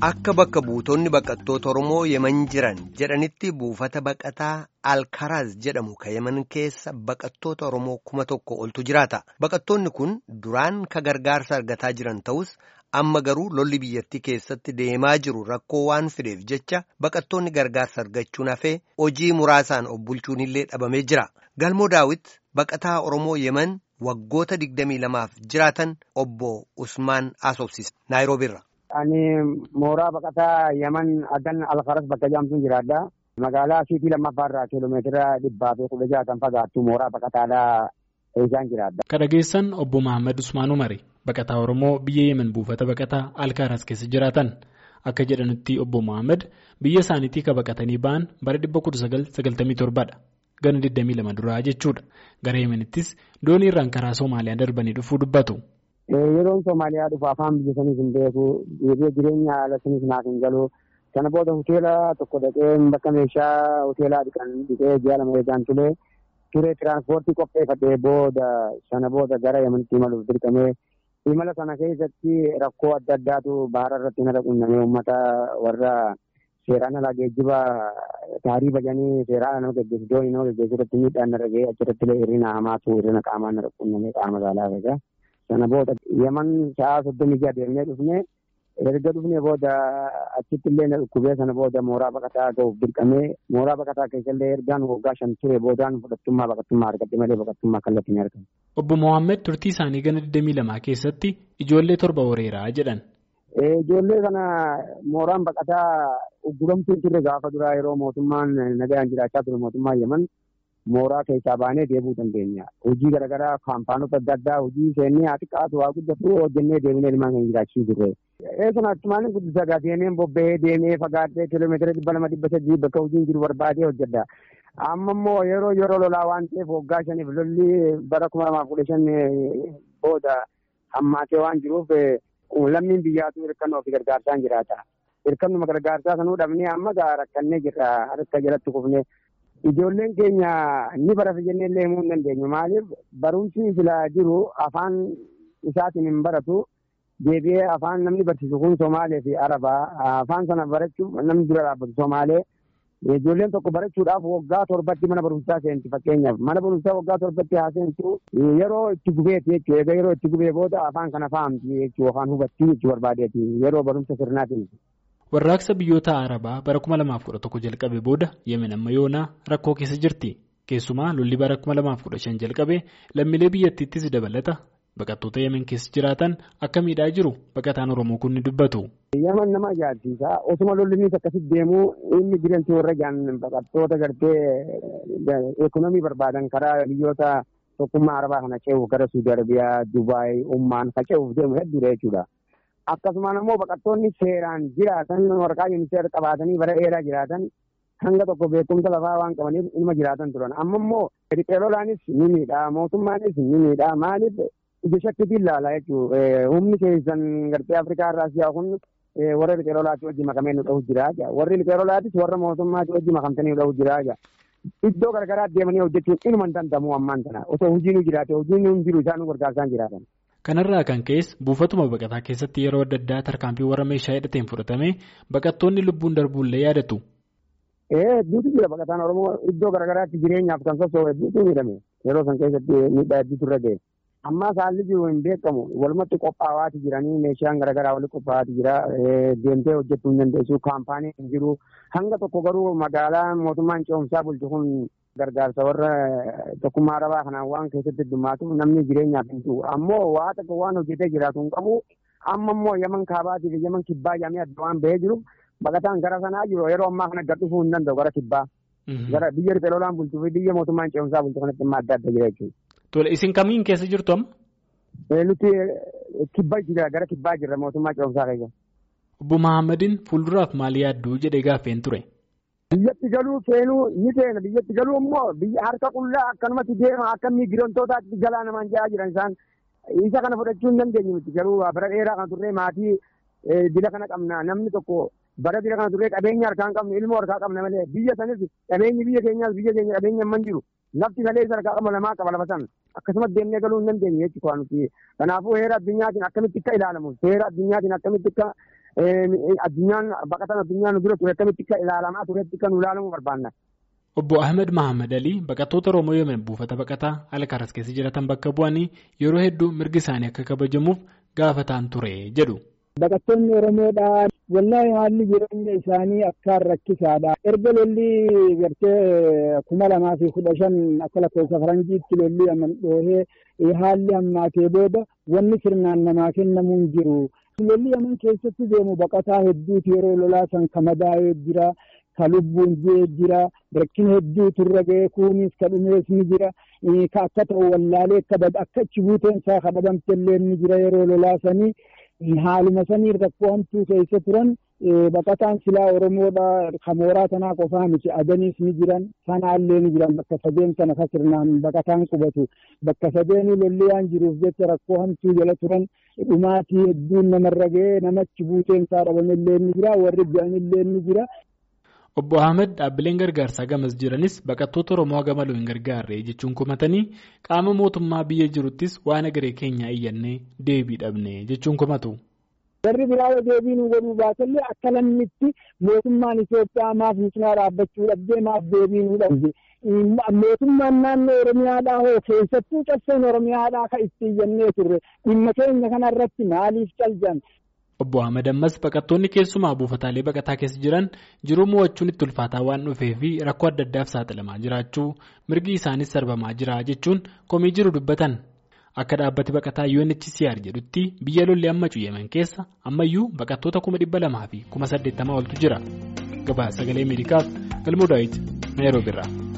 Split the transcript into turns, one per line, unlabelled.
Akka bakka buutonni baqattoota Oromoo Yemen jiran jedhanitti buufata baqataa Alkaraaz jedhamu ka Yemen keessa baqattoota Oromoo kuma tokko oltu jiraata. Baqattoonni kun duraan ka gargaarsa argataa jiran ta'us amma garuu lolli biyyattii keessatti deemaa jiru rakkoo waan fideef jecha baqattoonni gargaarsa argachuun hafee hojii muraasaan of bulchuun illee dhabamee jira. Galmoo Daawit baqataa Oromoo Yemen waggoota digdamii lamaaf jiraatan obbo Usmaan Asoobsise Naayiroobiirra.
Ani mooraa baqataa Yaman Adan Alkaras bakka jedhamtuun jiraadha. Magaalaa Siitii lammaffaarraa kiiloomeetira dhibbaa fi kudha jaha kan fagaattu mooraa baqataadhaa isaan jiraadha.
Ka dhageessan obbo Mahammad Usmaan Umari baqataa Oromoo biyya Yemen buufata baqataa Alkaras keessa jiraatan. Akka jedhanitti obbo Mahammad biyya isaaniitii ka baqatanii ba'an bara 1997dha. Gana 22 duraa jechuudha. Gara Yemenittis doonii irraan karaa Somaaliyaa darbanii dhufuu dubbatu.
Yeroon Somaaliyaa dhufu afaan biyya saniif hin beeku jireenya haala saniif naaf hin galu kana booda hoteela tokko dhaqee bakka meeshaa hoteelaa dhiqan dhiqee ji'a lama eegaan ture ture tiraanspoortii qopheeffadhee booda sana booda gara Yemenitti imaluuf dirqamee imala sana keessatti rakkoo adda addaatu bahara irratti nara qunnamee uummata warra seeraan alaa geejjiba taarii bajanii seeraan nama geggeessu doonii nama geggeessu irratti miidhaan nara ga'ee achirratti illee hirrina hamaatu hirrina qaamaan nara qunnamee qaama saalaa egaa. Sana booda Yaman sa'aa soddomii jaha deemnee dhufnee erga dhufnee booda achitti illee na dhukkubee sana booda mooraa baqataa ga'uuf dirqamee mooraa baqataa keessa illee ergaan waggaa shan ture boodaan fudhattummaa baqattummaa argadhe malee baqattummaa kallattiin hin argamu.
Obbo Mohaammed turtii isaanii gana 22 keessatti ijoollee torba horeeraa jedhan.
Ijoollee kana mooraan baqataa ugguramtuu turre gaafa duraa yeroo mootummaan nagaan jiraachaa ture mootummaan Yaman. mooraa keessaa baanee deebuu dandeenya. Hojii garaagaraa kaampaanota adda addaa hojii seennee haa xiqqaatu haa guddatu hojjennee deemnee ilmaan kan jiraachisuu turre. Eessan akkumaan guddisaa gaa seeneen bobba'ee deemee fagaadhee kiiloomeetira dhibba lama dhibba sadii bakka hojiin jiru barbaadee hojjedha. Amma immoo yeroo yeroo lolaa waan ta'eef waggaa shaniif lolli bara kuma lamaaf kudha shan booda hammaatee waan jiruuf lammiin biyyaatu hirkannoo fi gargaarsaan jiraata. Hirkannuma gargaarsaa sanuu dhabnee amma gaa rakkannee jirra harka jalatti kufnee. Ijoolleen keenya ni barata jennee illee himuu hin dandeenyu. Maaliif barumsi filaa jiru afaan isaatiin hin baratu. Deebi'ee afaan namni barsiisu kun Somaalee fi Arabaa. Afaan sana barachuuf namni dura dhaabbatu Somaalee. Ijoolleen tokko barachuudhaaf waggaa torbatti mana barumsaa seenti fakkeenyaaf. Mana barumsaa waggaa torbatti haa seentu yeroo itti gubeeti jechuudha. Egaa yeroo itti gubee booda afaan kana fahamti jechuudha. Afaan hubattii jechuu barbaadeeti. Yeroo barumsa sirnaatiin.
Warraaqsa biyyoota Arabaa bara 2011 jalqabe booda Yemen amma yoonaa rakkoo keessa jirti. Keessumaa lolli bara 2015 jalqabe lammiilee biyyattiittis dabalata. Baqattoota Yemen keessa jiraatan akka miidhaa jiru baqataan Oromoo kun ni dubbatu.
Yemen nama ajaa'ibsiisa. Osuma lolli inni akkasitti deemu inni jireenya warra jaan baqattoota gartee ekonomii barbaadan karaa biyyoota tokkummaa Arabaa kana ce'uuf gara Suudi Arabiyaa, Dubaay, Ummaan kan ce'uuf deemu hedduudha jechuudha. Akkasumaan immoo baqattoonni seeraan jiraatan waraqaa yuuniseer qabaatanii bara dheeraa jiraatan hanga tokko beekumsa lafaa waan qabaniif ilma jiraatan turan. Amma immoo riqeelolaanis ni miidhaa mootummaanis ni miidhaa maaliif ija shakkiitiin ilaala jechuudha. Humni keessan gartee Afrikaa irraa si'a kun warra riqeelolaatti hojii makamee nu dhahu jira. Warri riqeelolaatis warra mootummaatti hojii makamtanii nu dhahu jira. Iddoo garaagaraa deemanii hojjechuun inuma hin danda'amu ammaan kana. Osoo hojiin nu jiraate hojiin nu jiru isaan nu gargaarsaan jiraatan.
Kanarraa kan ka'es buufatuma baqataa keessatti yeroo adda addaa tarkaanfii warra meeshaa hidhateen fudhatame baqattoonni lubbuun darbuullee yaadatu.
Ee hedduutu jira baqataan Oromoo iddoo garaagaraatti jireenyaaf kan socho'u hedduutu miidhame yeroo san keessatti miidhaa hedduutu irra ga'e. Ammaa haalli jiru hin beekamu walumatti qophaa'aati jiranii meeshaan garaagaraa walitti qophaa'aati jira deemtee hojjechuu hin dandeessu kaampaanii hin jiru hanga tokko garuu magaalaa mootummaan ce'umsaa bulchu kun gargaarsa warra tokkummaa arabaa kanaan waan keessatti heddumaatuuf namni jireenyaaf hin jiru ammoo waa tokko waan hojjetee jiraatu hin qabu amma immoo yaman kaabaatii fi yaman kibbaa jedhamee adda waan bahee jiru baqataan gara sanaa jiru yeroo ammaa kana gad dhufuu hin danda'u gara kibbaa gara biyya riqeelolaan bulchuu fi biyya mootummaan ce'umsaa bulchu kanatti dhimma adda adda jira jechuudha.
Tole isin kamiin keessa jirtu amma?
Nuti kibbaa jira gara kibbaa jirra mootummaa ce'umsaa keessa.
Obbo Mahammadiin fuulduraaf maal yaadduu jedhee gaaffeen ture.
Biyyatti galuu seenuu ni seena biyyatti galuu immoo biyya harka qullaa akkanumatti deema akka miigirantootaatti galaa namaan ja'aa jiran isaan isa kana fudhachuu hin dandeenyu miti garuu bara dheeraa kana turree maatii dila kana qabna namni tokko bara dila kana turree qabeenya harkaa hin qabne ilmoo harkaa qabna malee biyya sanis qabeenyi biyya keenyaas biyya keenya qabeenya hin jiru lafti malee isa harkaa qaba lamaa qaba lafa san akkasumas deemnee galuu hin dandeenye jechuudha nuti kanaafuu heera addunyaatiin akkamitti akka ilaalamu heera addunyaatiin akkamitti akka addunyaan baqatan addunyaan dura ture akkamitti akka ilaalamaa turetti kan ilaalamuu barbaanna.
Obbo Ahmed Mahamad Alii baqattoota Oromoo Yemen buufata baqataa Alkaaras keessa jiratan bakka bu'anii yeroo hedduu mirgi isaanii akka kabajamuuf gaafataan ture jedhu.
Baqattoonni Oromoodhaa wallaahi haalli jireenya isaanii akkaan rakkisaadha. Erga lolli gartee kuma lamaa fi kudha shan akka lakkoofsa faranjiitti lolli aman dhoohee haalli hammaatee booda wanni sirnaan namaa kennamuu hin jiru. Lolli aman keessatti deemu baqataa hedduutu yeroo lolaa san ka madaa'ee jira. Ka lubbuun jee jira rakkina hedduutu irra ga'ee kunis ka dhumees ni jira ka akka ta'u wallaalee akka achi buuteen isaa ka dhabamte illee ni jira yeroo lolaasanii haaluma sanii rakkoo hamtuu keessa turan baqataan silaa Oromoodha ka mooraa tanaa qofaa miti adaniis ni jiran sanaallee ni jiran bakka sadeen kana ka sirnaan baqataan qubatu bakka sadeenii lolli waan jiruuf jecha rakkoo hamtuu jala turan dhumaatii hedduun namarra ga'ee namachi buuteen isaa dhabamillee ni jira warri du'anillee ni jira.
Obbo Ahmed dhaabbileen gargaarsaa gamas jiranis baqattoota Oromoo gamaluu hin gargaarre jechuun komatanii qaama mootummaa biyya jiruttis waan agaree keenya iyyannee deebii dhabne jechuun komatu.
Warri biraa deebii nu godhuu baatallee akka lammitti mootummaan Itoophiyaa maaf nu cinaa dhaabbachuu dhabdee maaf deebii nu dhabde. Mootummaan naannoo Oromiyaadhaa hoo keessattuu cabseen Oromiyaadhaa kan itti iyyannee turre dhimma keenya kanarratti maaliif caljan?
Obbo Ahmed ammas baqattoonni keessumaa buufataalee baqataa keessa jiran jiruu mo'achuun itti ulfaataa waan dhufee fi rakkoo adda addaaf saaxilamaa jiraachuu mirgi isaanis sarbamaa jira jechuun komii jiru dubbatan. Akka dhaabbati baqataa UNHCR jedhutti biyya lolli amma Yemen keessa ammayyuu baqattoota kuma dhibba lamaa fi kuma saddeettamaa oltu jira. Gabaasa sagalee Ameerikaaf galmoo daawwiti Naayiroobi irraa.